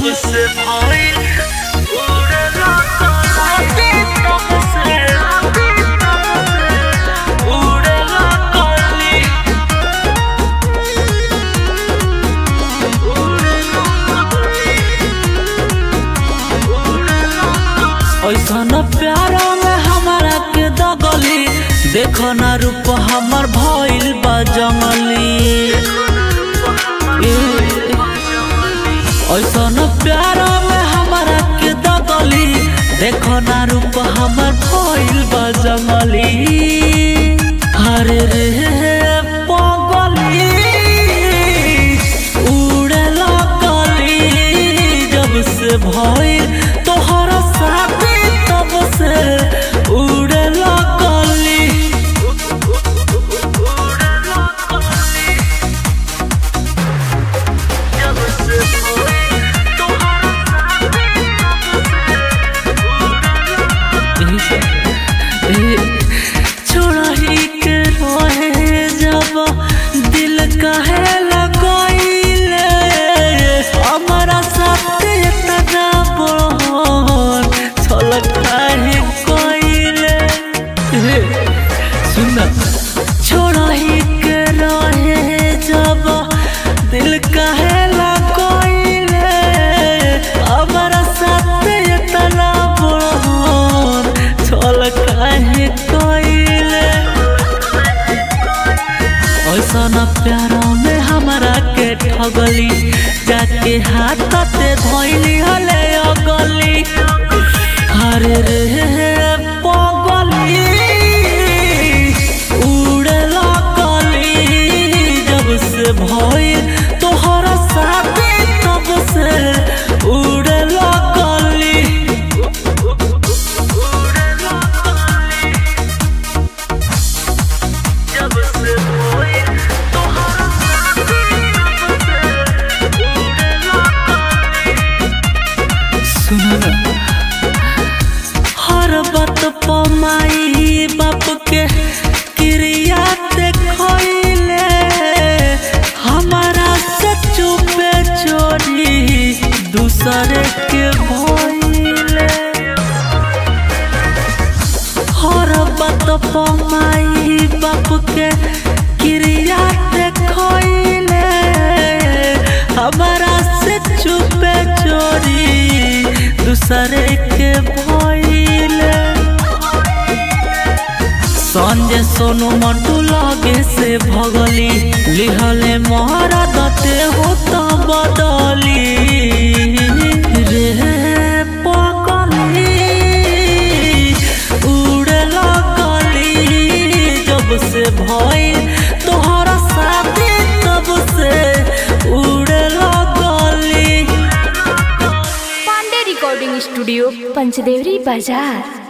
जब से भइल उड़ला कली तब से उड़ला कली ऐसा न प्यारा में हमारा के दगली देखो ना रूप हमर भइल बा जंगली ऐसा न प्यारा में हमारा के दगली देखो ना रूप हमर भइल बा जंगली हरे रे पगली उड़े लगली जब से भइल तोहरा साथी तब से उड़े लगली जब से भइल तोहरा छोड़ही के रहे जब दिल कहे लगैले हमारा साथे तना बहन छलक काहे कइले सुन छोड़ही के रहे जब दिल कहे लगैले हमारा साथे तना बहन छलक काहे कइले ऐसा न प्यारा में हमरा के ठगली जाके हाथ ते धोइली हले अगली हरे रे पगली उड़े लगली जब से भइल तोहरा साथी तब से उड़े लगली जब से भइल तोहरा सुन हर बात पमाई बाप के क्रिया देखले हमारा से चुपे चोरी दूसरे के भइले हर बात पमाई बाप के क्रिया देखले हमारा से चुपे चोरी दूसरे के भइले संजय सोनू मंटू लगे से भगली लिहले मोहरा दते हो तो बदली रे पगली उड़े लगली जब से भइल तोहरा साथी तब से उड़े लगली पांडे रिकॉर्डिंग स्टूडियो पंचदेवरी बाजार